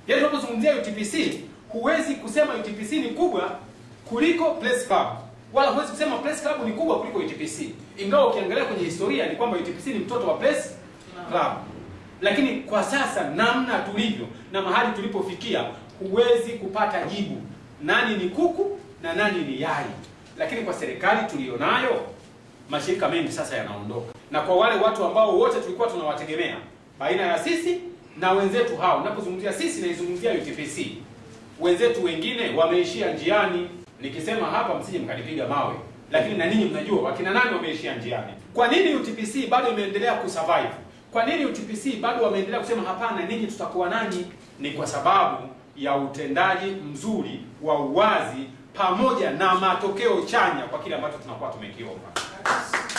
Yaani tunapozungumzia UTPC, huwezi kusema UTPC ni kubwa kuliko Press Club, wala huwezi kusema Press Club ni kubwa kuliko UTPC, ingawa ukiangalia kwenye historia ni kwamba UTPC ni mtoto wa Press Club. Lakini kwa sasa namna tulivyo na mahali tulipofikia, huwezi kupata jibu nani ni kuku na nani ni yai. Lakini kwa serikali tuliyonayo, mashirika mengi sasa yanaondoka, na kwa wale watu ambao wote tulikuwa tunawategemea baina ya sisi na wenzetu hao, napozungumzia sisi naizungumzia UTPC, wenzetu wengine wameishia njiani. Nikisema hapa msije mkanipiga mawe, lakini na ninyi mnajua wakina nani wameishia njiani. Kwa nini UTPC bado imeendelea kusurvive? Kwa nini UTPC bado wameendelea kusema hapana, ninyi tutakuwa nanyi? Ni kwa sababu ya utendaji mzuri wa uwazi pamoja na matokeo chanya kwa kile ambacho tunakuwa tumekiomba.